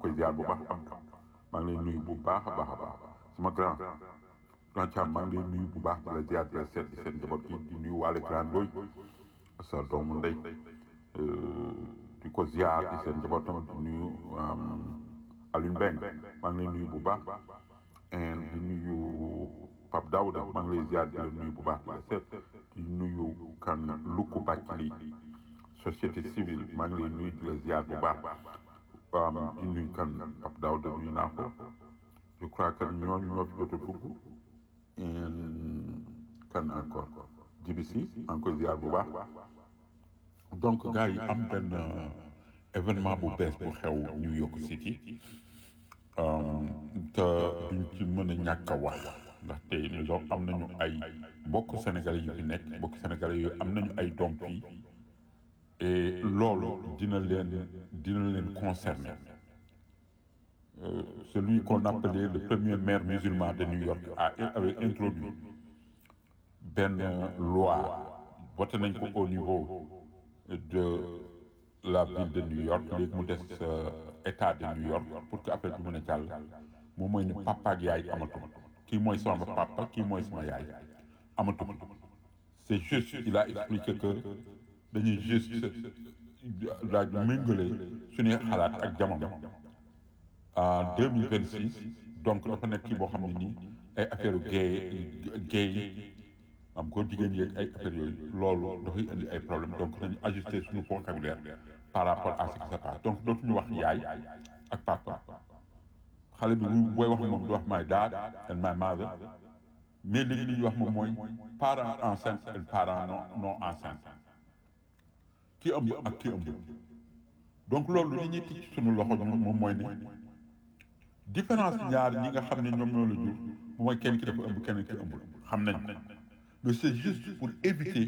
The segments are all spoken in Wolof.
koy ziar bu baax am maa ngi lay nuyu bu baax a baax a baax sama grand grand Thiam maa ngi lay nuyu bu baax di la ziar di la seet di seen njaboot gi di nuyu waale grand Ndoy sa doomu ndey di ko ziar di seen njaboot tamit di nuyu Alioune Mbengue maa ngi lay nuyu bu baax di nuyu Pape Daouda maa ngi lay ziar di la nuyu bu baax di la seet di nuyu kan Lukku Bàccili société civile maa ngi lay nuyu di la ziar bu baax di nuyu kan Pape Daouda nuyu naa ko je crois que ñooñu ñoo fi jot a dugg kan encore jibisi encore ziar bu baax donc gars yi am benn événement bu bees bu xew New York City te duñ ci mën a ñàkk a wax ndaxte New York am nañu ay mbokk sénégalais yu fi nekk mbokk sénégalais yooyu am nañu ay doom fii et loolu dina leen dina leen concerner celui qu'on appelait le premier maire musulman de New York a avait introduit benn loi voté nañ ko au niveau de la ville de New York léegi mu des état de New York pour que affaire bi mën a jàll moom mooy ne papa ak yaay amatu kii mooy sama papa kii mooy sama yaay amatu c'est juste il a expliqué que dañuy juste laaj méngale suñuy xalaat ak jamono en deux mille vingt six donc dafa nekk kii boo xam ne nii ay affaire gay gay am góor jigéen yeeg ay affaires yooyu loolu dafay indi ay problème donc nañu ajuster suñu vocabulaire par rapport à ce qui se passe donc dootuñu wax yaay ak papa xale bi bu booy wax moom du wax my dad and my mother mais léegi li ñuy wax moom mooy parent enceinte et parent non non enceinte ki ëmb ak ki ëmb donc loolu li ñuy ticc suñu loxo ñun moom mooy ne différence ñaar ñi nga xam ne ñoom ñoo la jur mooy kenn ki dafa ëmb kenn ki ëmbul xam nañ mais c'est juste pour éviter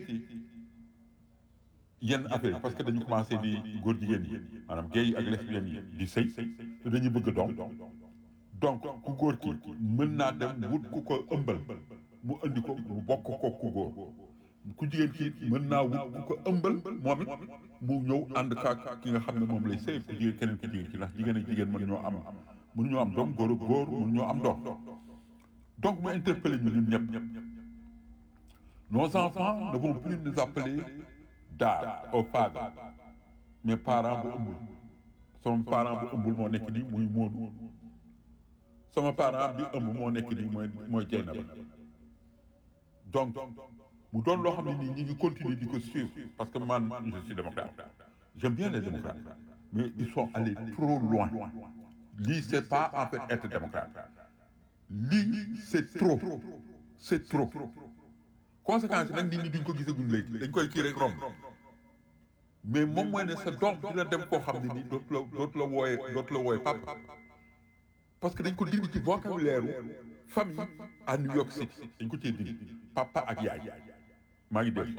yenn affaire parce que dañu commencé di góor jigéen yi maanaam gay yi ak lesbiennes yi di sëy te dañuy bëgg doom donc ku góor ki mën naa dem wut ku ko ëmbal mu indi ko mu bokk ko ku góor ku jigéen ki mën naa wut ku ko ëmbal moom it mu ñëw ànd kaak ki nga xam ne moom lay sëy ku jigéen keneen ki jigéen ci ndax jigéen ak jigéen mën ñoo am mën ñoo am doom góor ak góor mën ñoo am doom donc mu interpellé ñu ñun ñëpp nos enfants ne vont plus nous appeler dad au father mais parent bu ëmbul sama parent bu ëmbul moo nekk nii muy Moodu sama parent bi ëmb moo nekk nii mooy mooy Jeynaba donc mu doon loo xam ne nii ñi ngi continuer di ko suivre parce que man je suis démocrate j'aime bien les démocrates mais ils sont allés trop loin lii c'est pas en fait être démocrate lii c'est trop c'est trop conséquence nag nit ñi duñ ko gisaguñ léegi dañ koy kii rek romb mais moom mooy ne sa doom dina dem koo xam ne nii dootu la dootu la wooyee dootu la wooyee papa parce que dañ ko dindi ci vocabulaire famille à New York City dañ ko cee dindi papa ak yaay maa ngi dégg.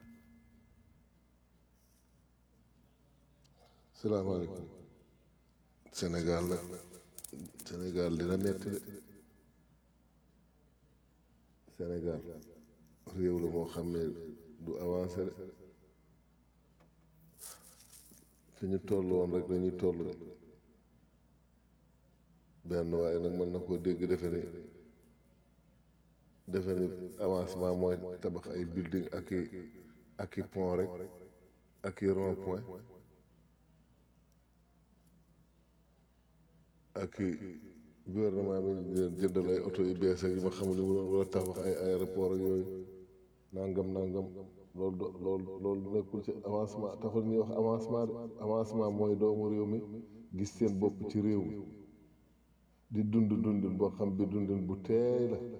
salaamaaleykum Sénégal nag Sénégal dina metti de Sénégal réew la moo xam ne du avancé de fi ñu toll woon rek dañuy toll benn waaye nag mën na koo dégg defe ni defe ni avancement mooy tabax ay building ak i ak i pont rek ak i rond point ak i gouvernement bi di leen jëndal ay oto yu bees ak yi ma xam ne mu doon war a tabax ay aéroport ak yooyu nangam nangam loolu do loolu loolu nekkul ci avancement taxul ñuy wax avancement de avancement mooy doomu réew mi gis seen bopp ci réew mi di dund dundin boo xam bi dundin bu teey la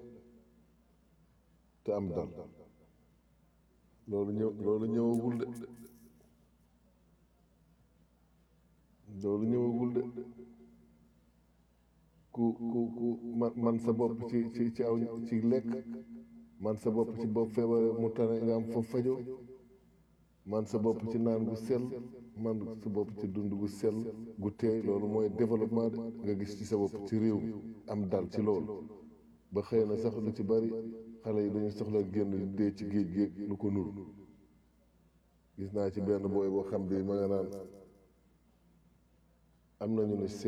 te am dal loolu ñëw loolu ñëwagul de loolu ñëwagul de ku ku ku man man sa bopp ci ci ci aw ci lekk man sa bopp ci bopp feebare mu tane nga am fa fajo man sa bopp ci naan gu sell man sa bopp ci dund gu sell gu teey loolu mooy développement de nga gis ci sa bopp ci réew mi am dal ci loolu ba xëy na sax lu ci bari xale yi dañu soxla génn dee ci géej géej lu ko nuru gis naa ci benn booy boo xam bi ma nga naan am nañu ne